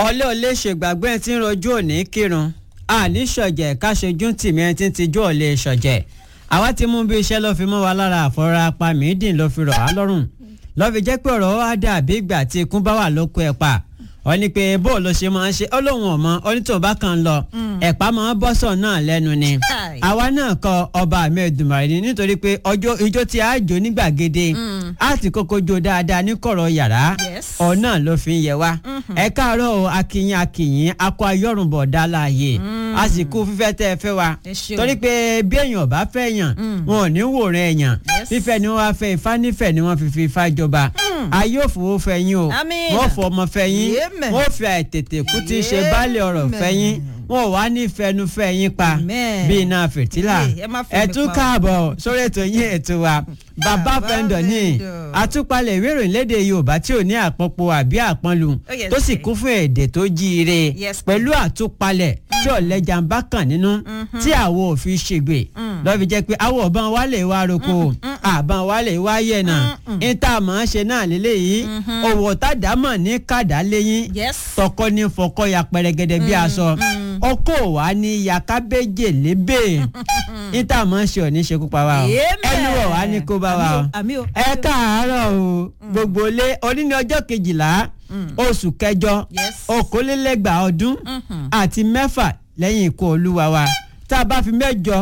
ọlẹ́ ọlẹ́ ṣègbàgbé ẹ ti ń rojú òní kírun àní ṣọ̀jẹ̀ káṣojú tìmí ẹ ti ń tijú ọ̀lẹ́ ṣọ̀jẹ̀ àwa ti mú bí iṣẹ́ ló fi mọ́ wa lára àfọ̀rọ̀ apá mídìn ló fi rọ̀ wá lọ́rùn lọ́ fi jẹ́ pé ọ̀rọ̀ wa dàbí ìgbà tí ikún bá wà lóko ẹ̀ pa ọ ní pé bó ló ṣe máa ń ṣe ọlọ́run ọ̀mọ onítòun kan lọ ẹ̀pá máa ń bọ́sọ̀ náà lẹ́nu ni àwa náà kọ ọba àmì ẹ̀dùnmọ̀rẹ́ ni nítorí pé ọjọ́ ijó tí a jò ní gbàgede a ti kọ́kọ́ jó dáadáa ní kọ̀rọ̀ yàrá ọ̀nà ló fi ń yẹ wá ẹ káàárọ̀ o akínyìn akínyìn akọ ayọ́rùnbọ̀ dá láàyè àsìkò fífẹ́ tẹ́ ẹ fẹ́ wa torí pé bí èèyàn bá fẹ́ yàn wọn ò ní wòran èèyàn fífẹ́ ni wọ́n wá fẹ́ ifá nífẹ̀ẹ́ ni wọ́n fi fi ifá jọba ayé òfòwò fẹ́ yín o wọ́n fọ ọmọ fẹ́ yín wọ́n fi àìtètè kú tí í ṣe baálé ọ̀rọ̀ fẹ́ yín wọn ò wá ní fẹnufẹ yín pa bí iná fìtílà ẹ tún káàbọ̀ sórí ètò yín ètò wa bàbá fẹ́ndọ̀ ní àtúpalẹ̀ ìwé ìròyìn lédè yorùbá tí ò ní àpọ̀pọ̀ àbí àpọ̀nlù tó sì kún fún èdè tó jíire pẹ̀lú àtúpalẹ̀ tí ọ̀lẹ́jà ń bá kàn nínú tí àwọ̀ òfin ṣègbè lọ́ọ́ fi jẹ́ pé àwọ̀ ọ̀bọ̀n wa lè wá roko àbọ̀n wa lè wá yẹ̀nà níta mọ̀ ọ́n ṣe náà lélẹ́yìí òwò tàdámọ̀ ní kàdá lẹ́yìn tọkọ ní fọkọ ya pẹrẹgẹdẹ bí aṣọ ọkọ wa ní yakabeje lébè níta mọ̀ ọ́n ṣe ò ní ṣekú pa wa o ẹnu wọ̀ wá ní kó bá wa o ẹ káàárọ̀ o gbogbo lé oníní ọjọ́ kejìlá oṣù kẹjọ okòólélẹ́gbàá ọdún àti mẹ́fà lẹ́yìn ikú olúwa wa tá a bá fi mẹ́jọ